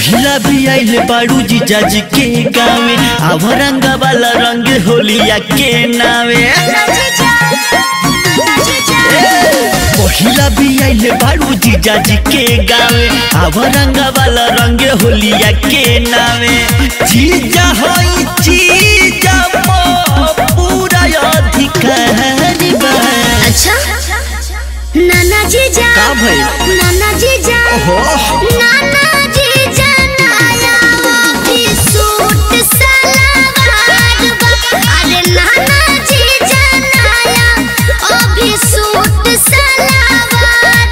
पहिला भी आइल बाड़ू जीजा जी के गावे अब रंग वाला रंग होलिया के नावे पहिला भी आइल बाड़ू जीजा जी के गावे अब रंग वाला रंग होलिया के नावे जीजा होई जीजा मो पूरा अधिकार बा अच्छा नाना जीजा का भइल? नाना जीजा ओहो। नाना जीजा नाया भी सूट सलवार बा अरे नाना जीजा नाया अभी सूट सलवार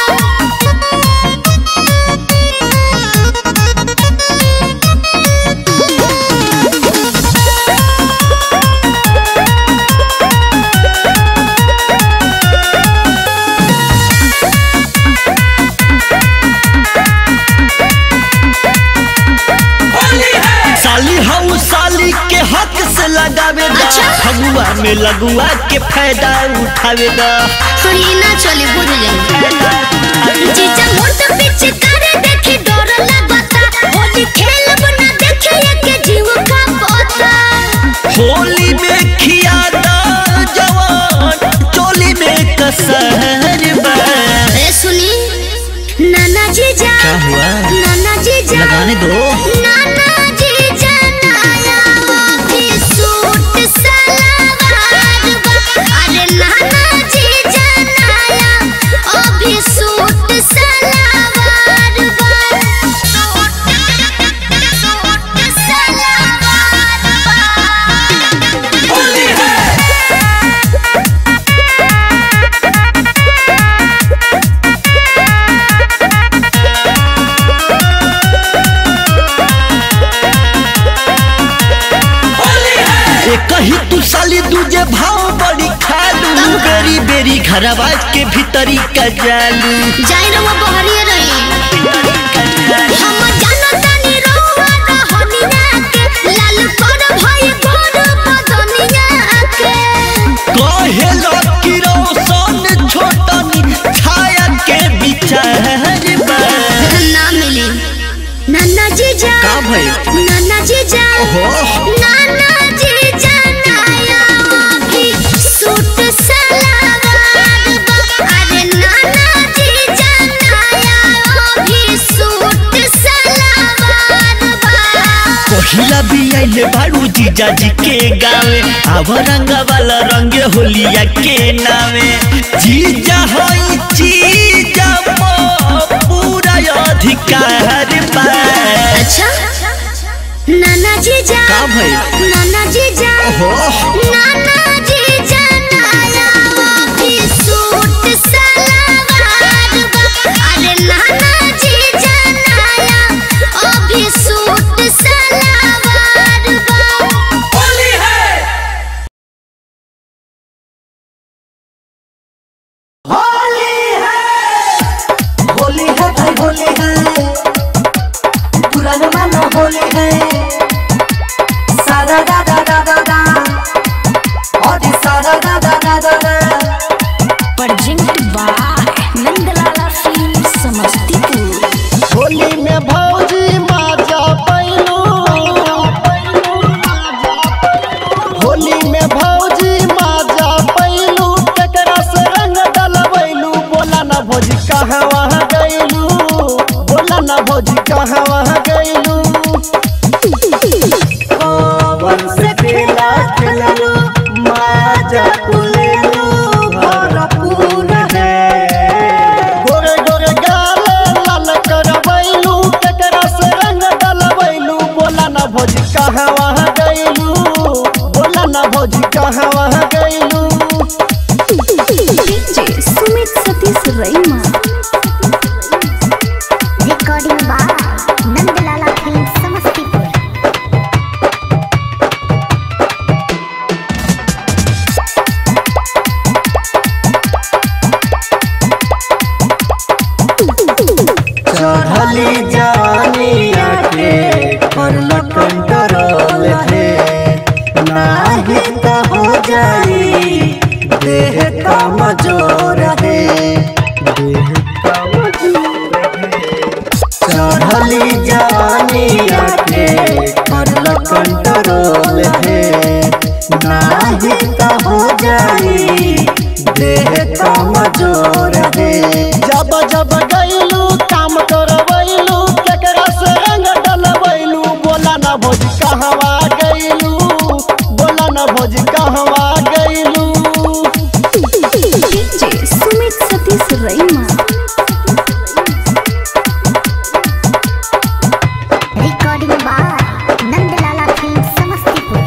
साली हऊ साली के हक से लगावे दा अच्छा। फगुआ में लगुआ के फायदा उठावे दा थोड़ी ना चली बुझ जाए जीजा मोट पीछे करे देखी डर लगता होली खेलब ना देखे के जीव का पता होली में खिया दा जवान चोली में कसर बा ए सुनी नाना जीजा क्या हुआ? नाना जीजा लगाने दो नाना जीजा नाया भी सूट सलवार बा अरे नाना जीजा नाया अभी सूट सलवार बा सूट सूट सलवार बा ए कही तू साली दूजे भाव बड़ी खालू बेरी बेरी घरवा के भीतरी का जालू जाई रहुआ बहरिए रही हम जानो तानी रहुआ रहनिया के लाल पर भई गोर बदनिया के कहे लकी रोशन छोटनी छाया के विचार बा ना मिली नाना जीजा का भइल? नाना जीजा ओहो। नाना जीजा नाया भी सूट सलवार बा अरे नाना जीजा नाया भी सूट सलवार बा पहिला भी आइले बाड़ू जीजा जी के गावे अब रंग वाला रंग होलिया के नावे जीजा होई जीजा मो पूरा अधिकार बा अच्छा नाना जीजा का भइल? नाना जीजा ओहो। नाना जीजा नाया भी सूट सलवार बा अरे नाना जीजा नाया अभी सूट सलवार बा होली है भाई होली है पुराना मानो होली है सारा दा दा दा दा दा और ये सारा दा दा दा दा दा presented by Nandalala Film Samastipur. Holi में भौजी माजा पैलू होली में भौजी माजा पैलू केकरा से रंग डलवैलू बोला ना भौजी कहाँ वहाँ गैलू बोला ना भौजी कहाँ वहाँ गैलू कौन से खेला खेललो माजा कुलेलो भरपूर है गोरे गोरे गाले लाल करवैलू केकरा से रंग डलवैलू बोला ना भौजी कहाँ वहाँ गैलू बोला ना भौजी कहाँ वहाँ गैलू DJ Sumit Satish Raima. Recording by Nandalala Film Samastipur. चढ़ली जवानिया के करल कंट्रोल है नाही तो हो जाई देह का मजोर है देह का मजोर है चढ़ली जवानिया नहीं तो हो जाई देह कमजोर है जब जब गईलू काम करवैलू केकरा से रंग डलवैलू बोला ना भोज कहवा गईलू बोला ना भोज कहवा गईलू डीजे सुमित सतीश रईमा recording by Nandlala film Samastipur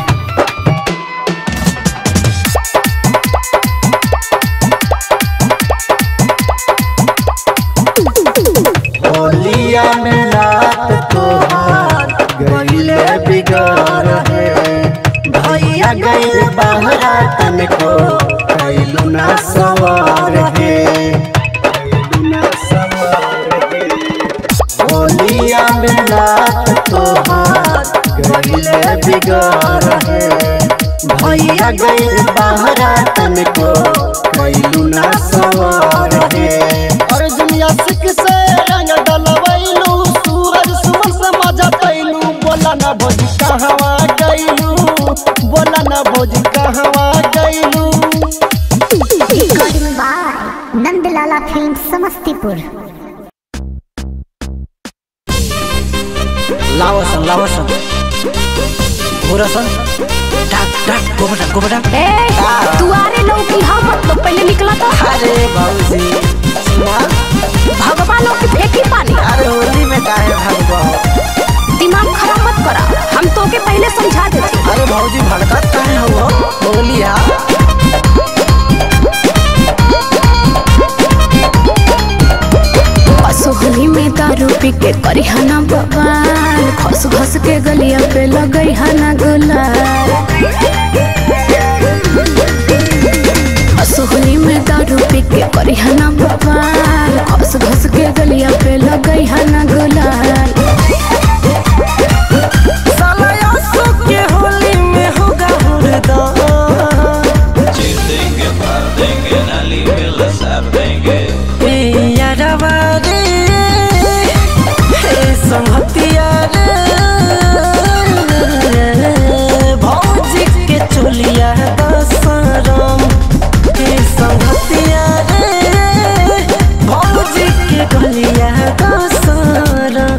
होलिया में रात तोहार गईले बिगार है भैया गईल बहरा तनको कैलू ना सवार है कैलू ना सवार है होलिया में रात तोहार गईले बिगार है भैया गईल बहरा तनको कैलू ना सवार है अर्जुन यासिक से रंग डलवैलू सूरज सुमन से मजा पैलू बोला ना भोज कहवा गईलू बोला ना भोज कहवा गईलू recording by Nandlala film Samastipur लावसन लावसन घोरसन टाक टाक गोबटा गोबटा ए दुआरे लौकी हम मतलब पहले निकला तो अरे बाबूजी सुना भगवानों की फेंकी पानी अरे होली में काहे भागबो दिमाग खराब मत करा हम तो के पहले समझा देते अरे भौजी भड़कत काहे हो होलिया असोहली में दारू पी के करी हना बवाल खस खस के गलिया पे लगई हना गुलाल असोहली में दारू पी के करी हना बवाल खस खस के गलिया पे लगई हना गुलाल साला यासो के होली में होगा हुरदा यारवा रे हे संगतिया रे भौजी के चोलिया दसरम हे संगतिया रे भौजी के गलिया दसरम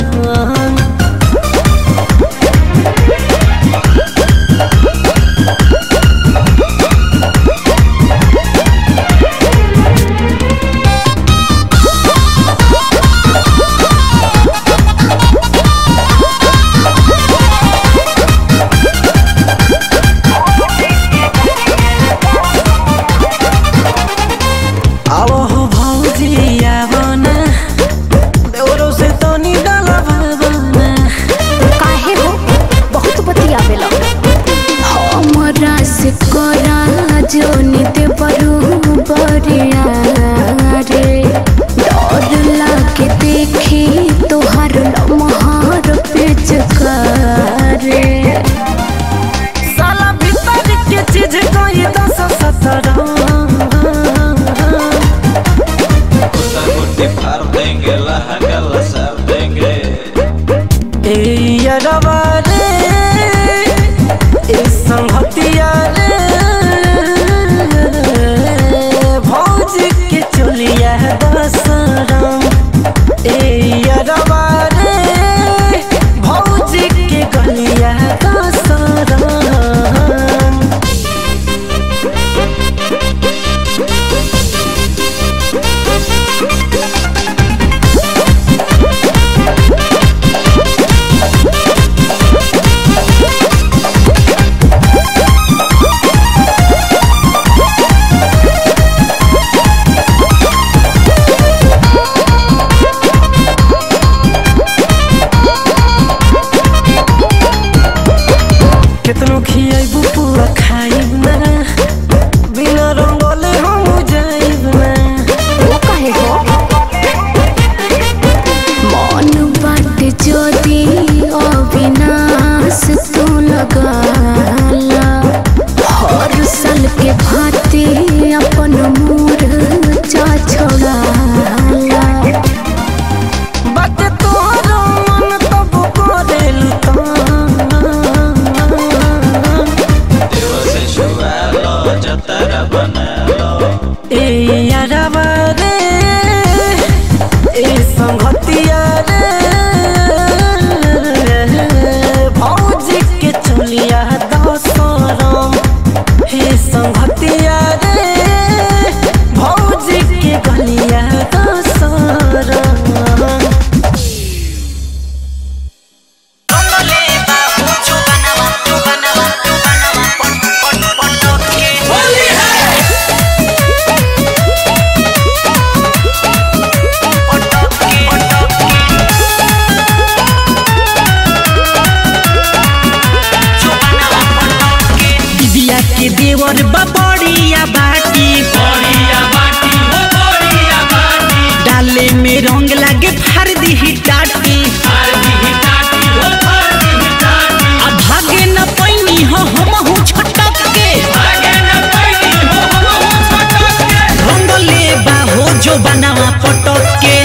जो बनावा पटक के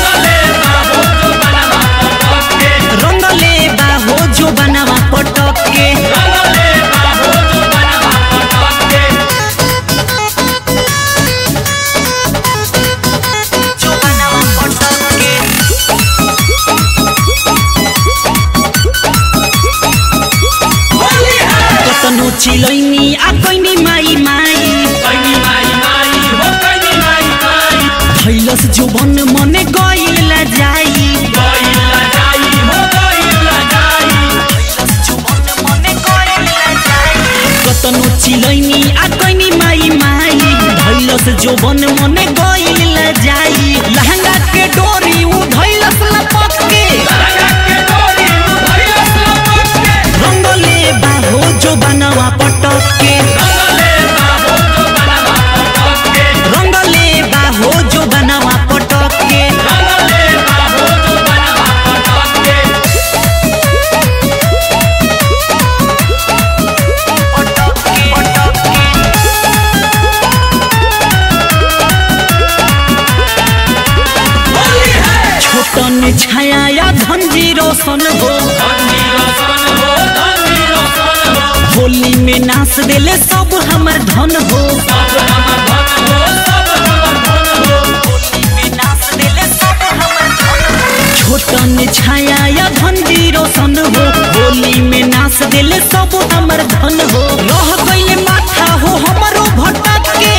रंगले बा हो जो बनावा पटक के जो बनावा पटक के कतनो चिलैनी आ कैनी माई माई भैलस जो बन मने गइला जाई कतनो चिलैनी आ कैनी माई माई भैलस जो बन मने गइला जाई लहंगा के डोरी उ धैलस लपक के रंगले बाहो जो बनवा पटक के रंगले बाहो जो बनवा पटक के छोटन छाया या धनजी रोशन हो होली में नाच देले सब हमर धन हो छोटन छाया या धनजी रोशन हो होली में नाच देले सब हमर धन हो रह गइले माथा हो हमरो भटक के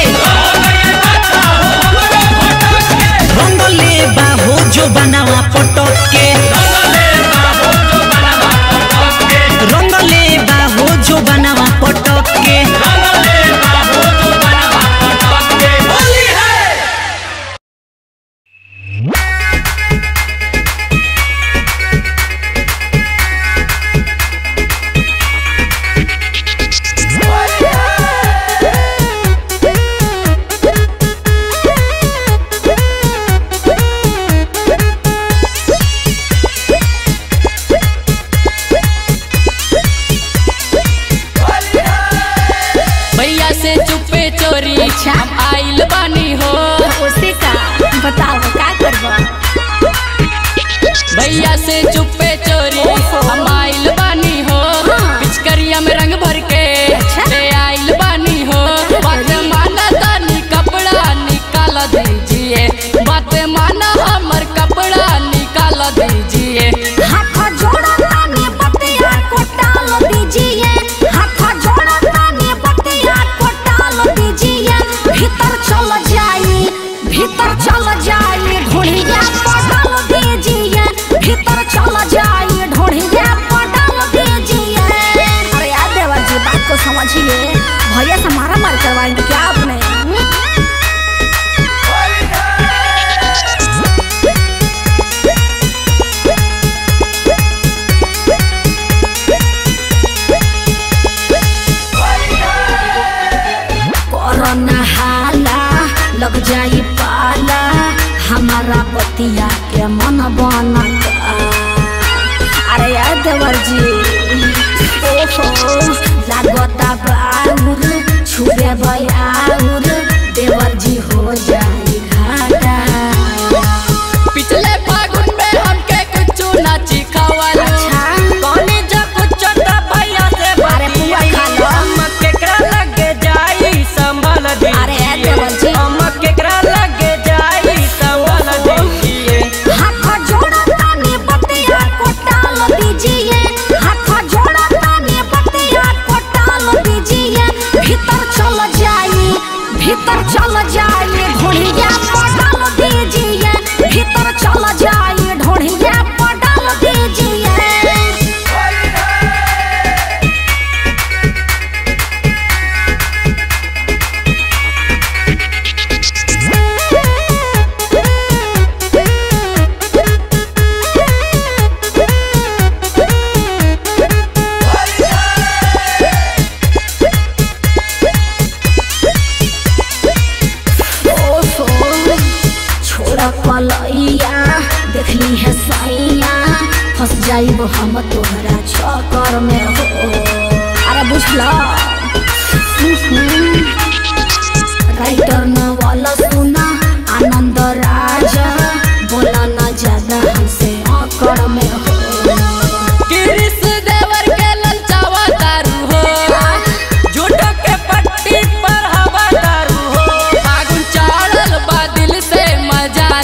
रंगले बाहो जो बनावा पटक के रंगले बाहो जो बनावा पटक के भैया से चुपे चोरी हम आइल बानी हो उसे का बताओ का करबा भैया से चुपे चोरी हम आइल बानी हो पिचकरिया में रंग भर के ले आइल बानी हो बात माना तानी कपड़ा निकाल दीजिए बात माना हमर कपड़ा निकाल दीजिए हाथ जोड़ा ताने बतिया को टाल दीजिए हाथ जोड़ा ताने बतिया को टाल दीजिए भीतर चल जाइए भीतर चल जाइए ढोढ़िया पर डाल दीजिए भीतर चल जाइए ढोढ़िया पर डाल दीजिए अरे यार देवर जी बात को समझिए भैया से मारा मार करवाएंगे क्या आपने हम्म? कोरोना हाला लग जाई पाला हमारा बतिया के मन बना अरे यार देवर जी ओहो लागता बाउर छुबे बयाउर देवर जी हो जाई घाटा पिछले फागुन में हमके कुछ नाची खवाल अच्छा। कौनी जब कुछ तो भैया से अरे पुआ खा लो। हम केकरा लगे जाई संभल दी अरे देवर जी हम केकरा लगे जाई संभल दीजिए हाथ जोड़ा ताने बतिया को टाल दीजिए हाथ जोड़ा ताने बतिया को टाल दीजिए भीतर चल जाइए भीतर चल जाइए ढोढ़िया पर डाल दीजिए भीतर चल जाइए ढोढ़िया पर डाल दीजिए ओफो छोड़ा पलैया देखली है सैया फंस जाइब हम तोहरा चक्कर में हो अरे बुझला राइटर नवल सुना आनंद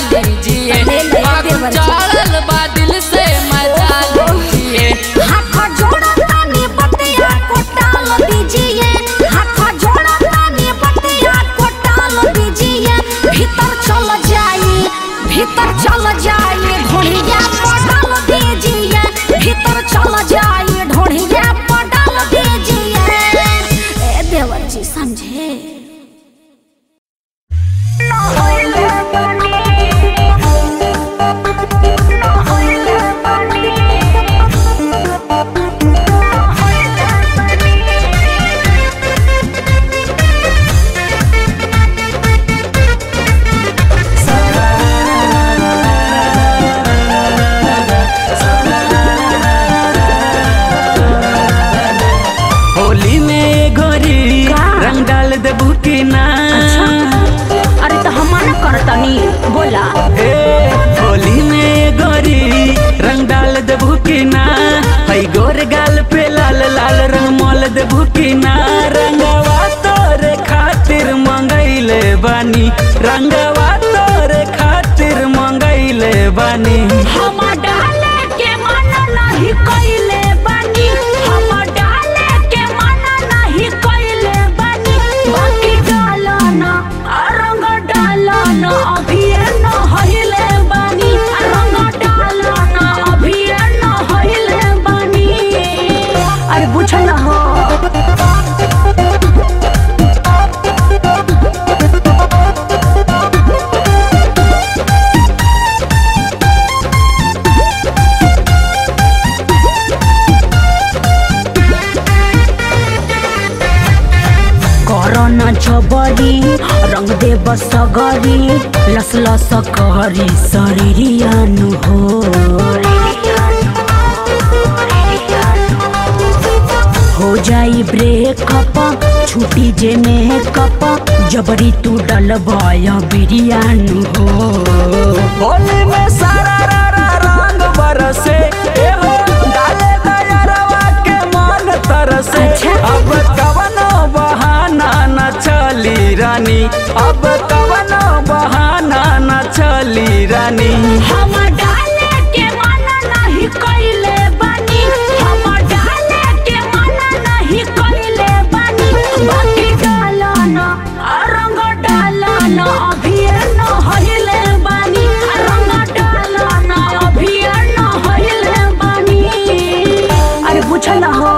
लीजिए ले ले फागुन देवर जी। चढ़ल बा दिल से मजा लीजिए हाथ जोड़ा तानी बतिया को टाल दीजिए हाथ जोड़ा तानी बतिया को टाल दीजिए भीतर चल जाइए भीतर चल जाइए ढोढ़िया पर डाल दीजिए भीतर चल जाइए ढोढ़िया पर डाल दीजिए ए देवर जी समझे होली में गोरी रंग डाल देबू की ना अरे तो हम ना करतनी बोला ए होली में गोरी रंग डाल देबू की ना हई गोर गाल पे लाल लाल रंग मोल देबू की ना रंगवा तोरे खातिर मंगैले बानी रंगवा तोरे खातिर मंगैले बानी हम डाले के मन नहीं कइले बानी हम डाले के मन नहीं कइले बानी बाकी डालना रंग डालना अभी न हइले बानी रंग डालना अभी न हइले बानी अरे बुझल हो करना छबरी रंग दे बसगरी लस लस कहरी शरीरियानु हो हो जाई ब्रेकअप छुटी जे मेकअप जबरी तू डलबय बिरियानु हो होली में सारा रा रा रंग बरसे ए हो डाले दयरवा के मन तरसे अच्छा। अब कवनो बहाना न चली रानी अब कवनो बहाना न चली रानी हम डाले के मन नहीं कइले बानी हम डाले के मन नहीं कइले बानी बाकी डालना रंग डालना अभी न हइले बानी रंग डालना अभी न हइले बानी अरे बुझल हो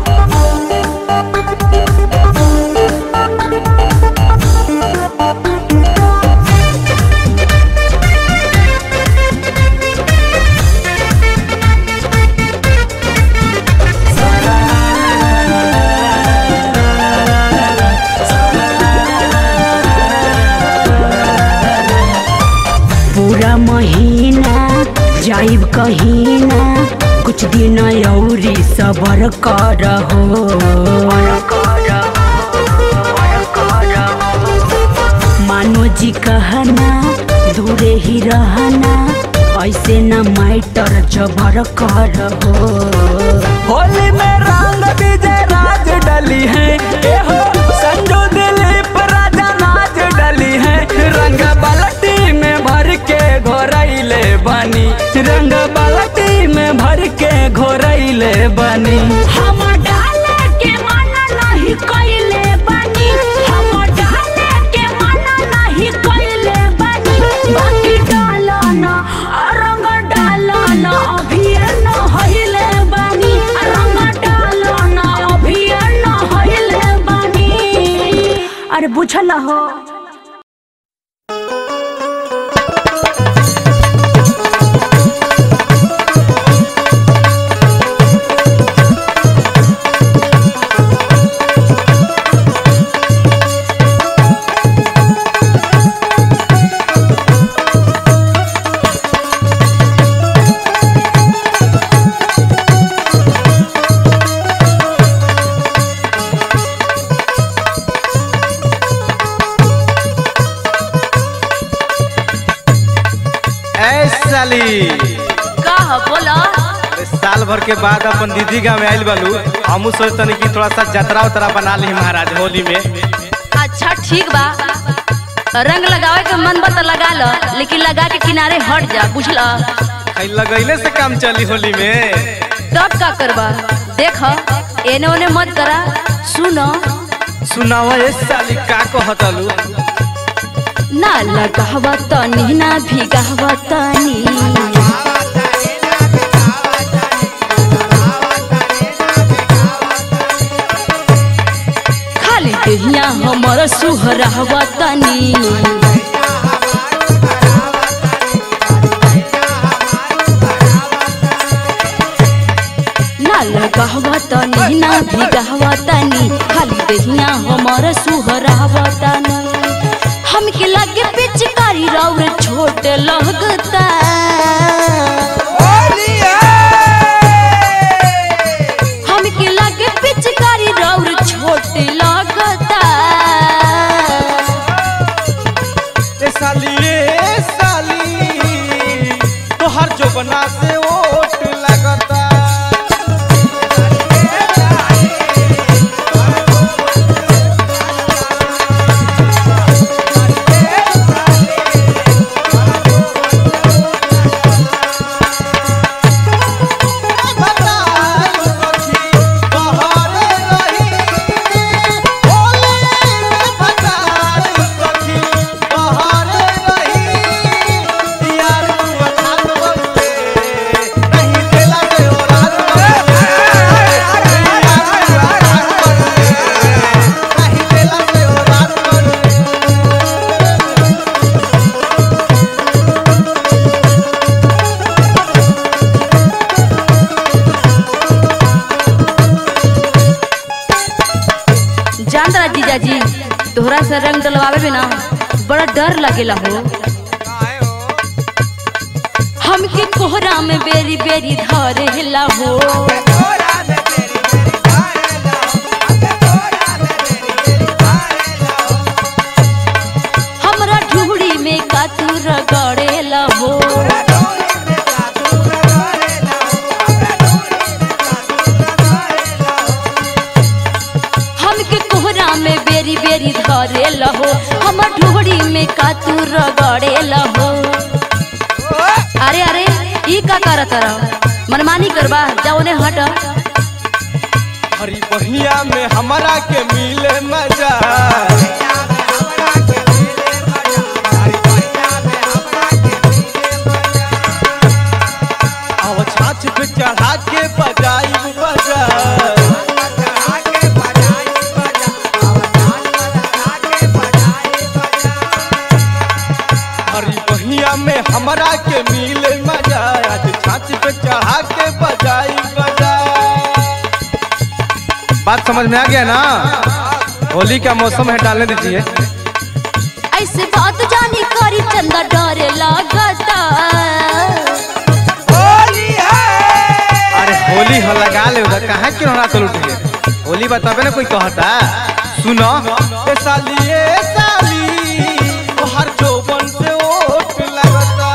पूरा महीना जाइब कहीना कुछ दिन औरी सबर कर हो मानो जी कहना दूरे ही रहना ऐसे न मैटर जबर कर हो होली में रंग विजय राज डली है ए हो संजू दिलीप राजा नाच डली है रंग बाल्टी में भर के घोरैले बनी रंग बाल्टी में भर के घोरैले बनी हम डाले के मन नहीं कइले बानी हम डाले के मन नहीं कइले बानी बाकी डालना रंग डालना अभी न हइले बानी रंग डालना अभी न हइले बानी अरे बुझल हो ऐ साली का ह बोला साल भर के बाद अपन दीदी गाँव में आइल बालू हमू सोचतनी कि थोड़ा सा जतरा उतरा बना ली महाराज होली में अच्छा ठीक बा रंग लगावे के मन बा त लगा लो लेकिन लगा के किनारे हट जा बुझला खाली लगैले से काम चली होली में तब का करबा देख एने ओने मत करा सुनो सुनावा ए साली का कहतलू ना लगावा तनी ना भिगावा तनी खाली देहिया हमर सुहरावा तनी ना लगावा तनी ना भिगावा तनी खाली देहिया हमर सुहरावा तनी हमके लगे पिचकारी रौर छोट लगता हमके लगे पिचकारी रौर छोट लगता ए साली ए साली तोहर जोबना से ओट लगता जान रहा जीजा जी तोहरा से रंग डलवावे में ना बड़ा डर लगेला हो हमके कोहरा में बेरी बेरी धरेला हो हमरा ढूढ़ी में कातुर गड़ेला हो हमके कोहरा में बेरी बेरी धरेला हो हमर ढूढ़ी में कातुर गड़ेला हो अरे अरे ई का करत रह मनमानी करबा जाओ ने हट हरी बहिया में हमरा के मिले मजा अब छाछ पे चढ़ा के बजाई बजा हरी बहिया में हमरा के मिले मजा आज छाछ पे चढ़ा के बजाई बजा बात समझ में आ गया ना होली का मौसम है डालने दीजिए ऐसे बात जानी करी चंदा डरे लागता अरे होली हो लगा ले उधर कहाँ क्यों ना तो लुट गए होली बताबे ना कोई कहता सुनो ए साली ए साली तोहर जोबन से ओट लगता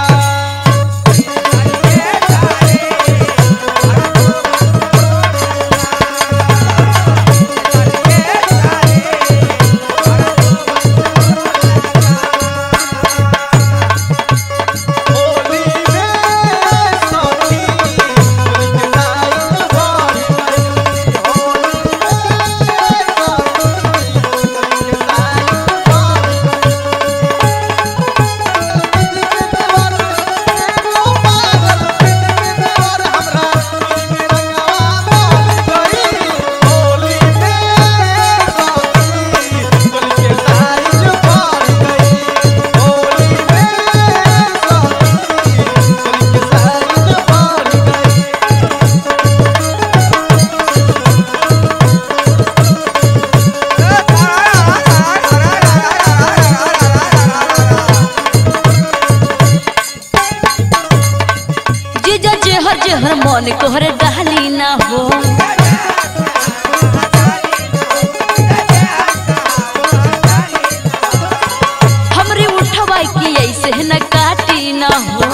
होली में सखी नाई भरी जीजा जेहर जेहर मन कोहरे डाली ना हो हमरे उठवाई की ऐसे न काटी ना हो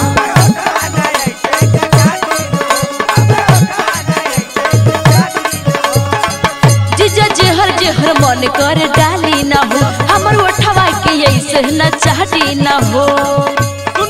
जीजा जेहर जेहर मन कर डाली ना हो हमर उठवाई की ऐसे न चाटी ना हो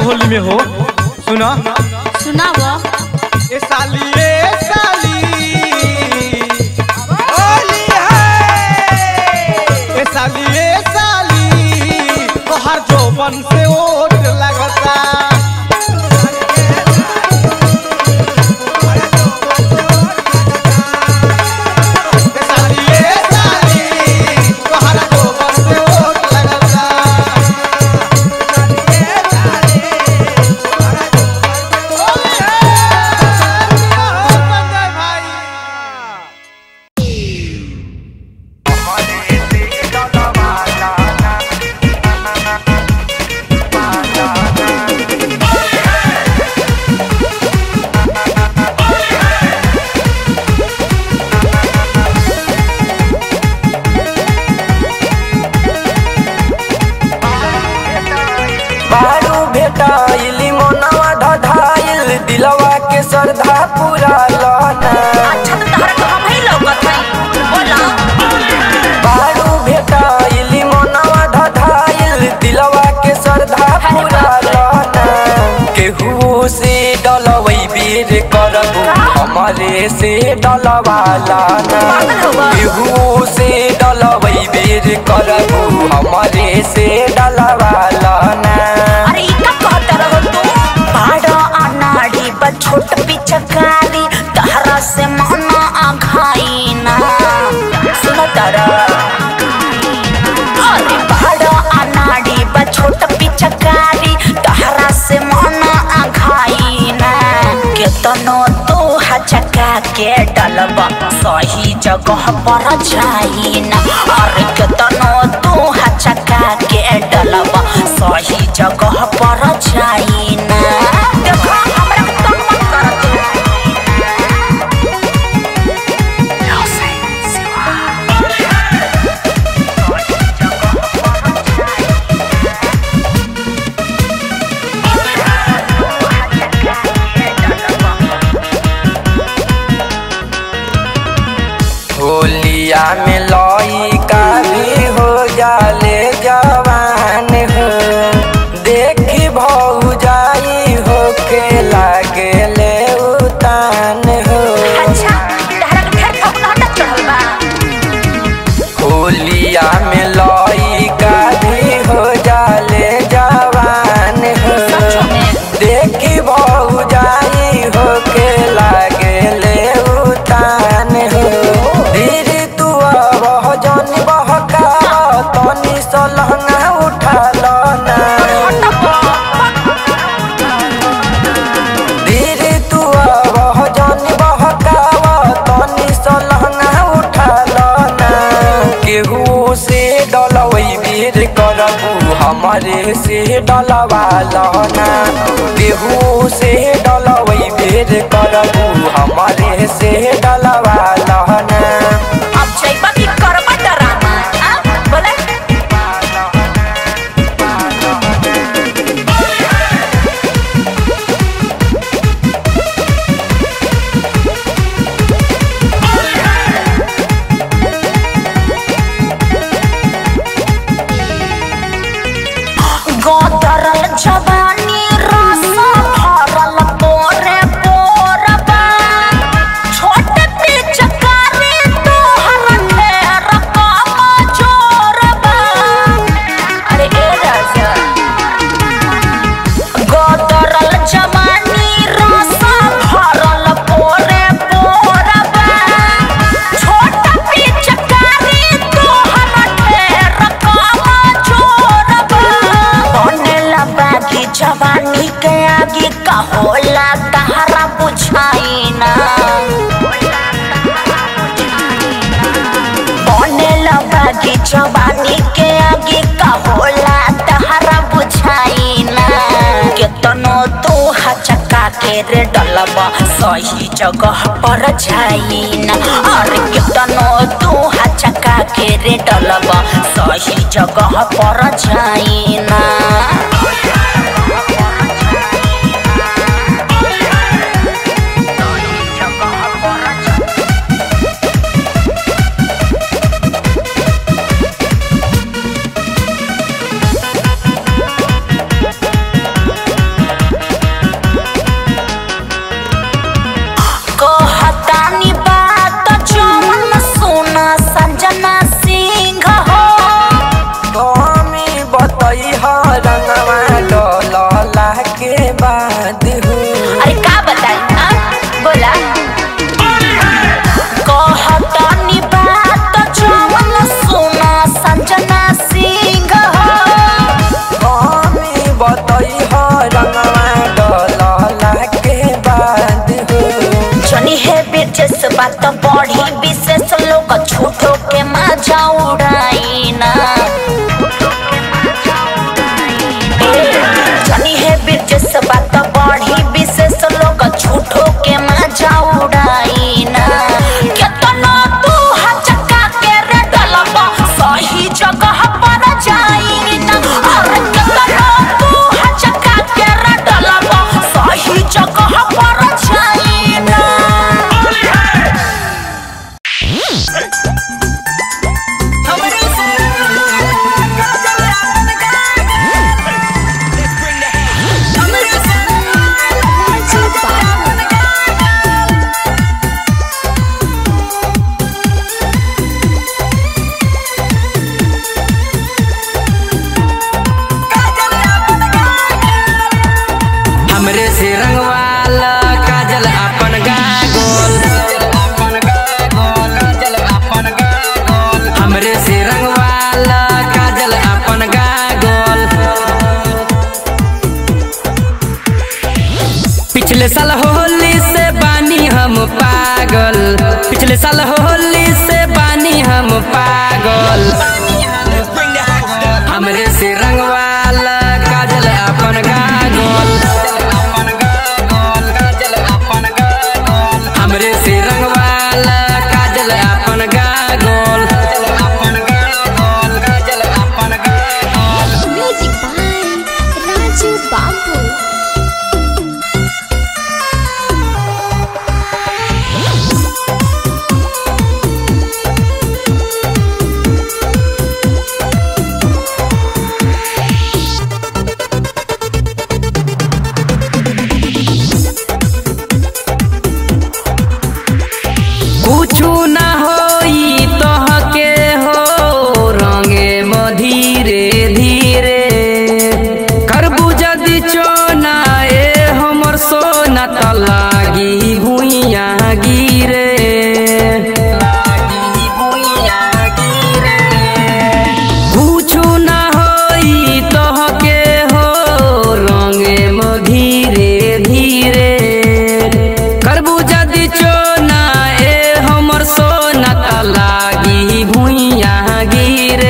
होली में हो सुना सुनाव ए साली ए साली ए साली ए साली तोहर जोबन से ओट लगता ए साली ए साली तोहर जोबन से ओट लगता संजय भाई बारू भेटाइली मोनवा ढढाइल दिलवा के श्रद्धा पूरा लना अच्छा तो तहरा तो हम ही लौकत हई बोला बारू भेटाइली मोनवा ढढाइल दिलवा के श्रद्धा पूरा लना केहू से डलवई बेर करबू हमारे से डलवा लाना केहू से डलवई बेर करबू हमारे से डलवा लाना अरे ई का कहत रहो तू बड़ा अनाड़ी बा छोट पिचकारी तहरा से मना आघाई ना सुन तारा अरे बड़ा अनाड़ी बा छोट पिचकारी तहरा से मना आघाई ना केतनो तू हचका के डलबा सही जगह पर जाई ना अरे केतनो तू हचका के डलबा सही जगह पर जाई ना देखो हमरा के तंग मत कर तू होलिया में लइका भी हो जाले जवान हो देखी भौ जाई हो के लागे ले उतान हो अच्छा तहरा के फेर फपना हटक चढ़ल बा होलिया में लइका भी हो जाले जवान हो सचो में देखी भौ जाई हो के लागे ले उतान हो धीरे तू बह जन बहका तनी सलहना उठा लना धीरे तू बह जन बहका तनी सलहना उठा लना केहू से डलवई बेर करबू हमारे से डलवा लना केहू से डलवई बेर करबू हमारे से डलवा लना अब जइबा की करबा डरामा आ बोले गोदरल जवानी रस भरल पोरे पोरबा छोट पिचकारी तोहर ढेर कम जोरबा अरे ए राजा गोदरल जवानी रस भरल पोरे पोरबा छोट पिचकारी तोहर ढेर कम जोरबा बनेला बागी जवानी के आगे का होला तहरा बुझाई ना बनेला बागी जवानी के आगे का होला तहरा बुझाई ना केतनो तू हचका के रे डलबा सही जगह पर जाई ना अरे केतनो तू हचका के रे डलबा सही जगह पर जाई ना बिरजस बात बढ़ी विशेष लोग झूठो के मजा उड़ाई ना जनी है बिरजस बात बढ़ी विशेष लोग झूठो के मजा उड़ाई ना केतना तू हचका के रे डलबा सही जगह पर जाई ना अरे केतना तू हचका के रे डलबा सही जगह पर जाई ना हमरे से रंगवाला काजल अपन गागोल हमरे से रंगवाला काजल अपन गागोल पिछले साल होली से बानी हम पागल पिछले साल होली से बानी हम पागल हमरे से रंगवाला काजल अपन गागोल हमरे से रंगवाला काजल अपन गागोल म्यूजिक बाय राजू बाबू कुछु ना होई तोहके हो रंगे म धीरे धीरे करबू जदि चोना ए हमर सोना त लागी भुइया गिरे कुछु ना होई तोहके हो रंगे म धीरे धीरे करबू जदि चोना ए हमर सोना त लागी भुइया गिरे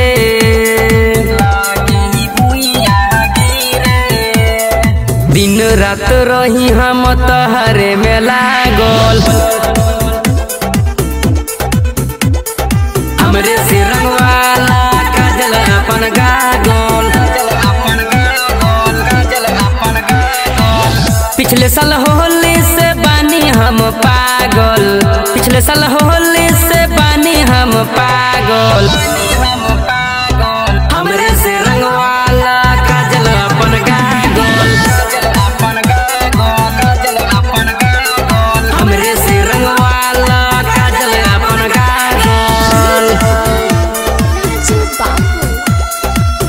दिन रात रही हम तहरे में लागल हमरे से रंगवाला काजल अपन गागोल पिछले साल होली से बानी हम पागल पिछले साल होली से बानी हम पागल हमरे से रंगवाला काजल अपन गागोल हमरे से रंगवाला काजल अपन गागोल राजू बाबू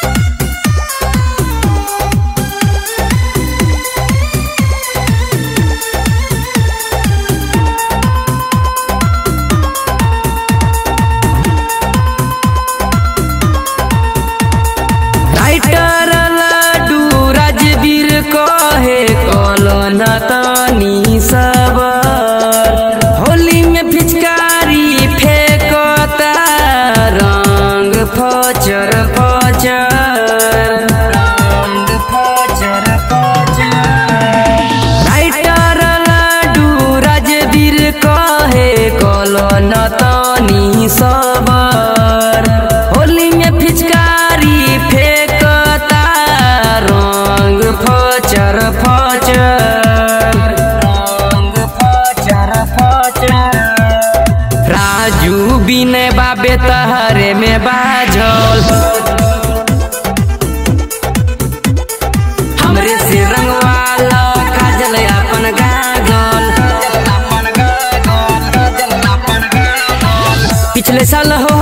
राइटर लाडू राजवीर कहे कलो न तनी सबर होली में पिचकारी फेंकता रंग फचर फचर रंग फचर राइटर लाडू राजवीर कहे कलो न तनी सबर होली में पिचकारी फेंकता रंग फचर फचर रंग फचर फचर राजू बिने बाबे तहरे में बाझल हमरे से रंगवाला काजल अपन गागल पिछले साल हो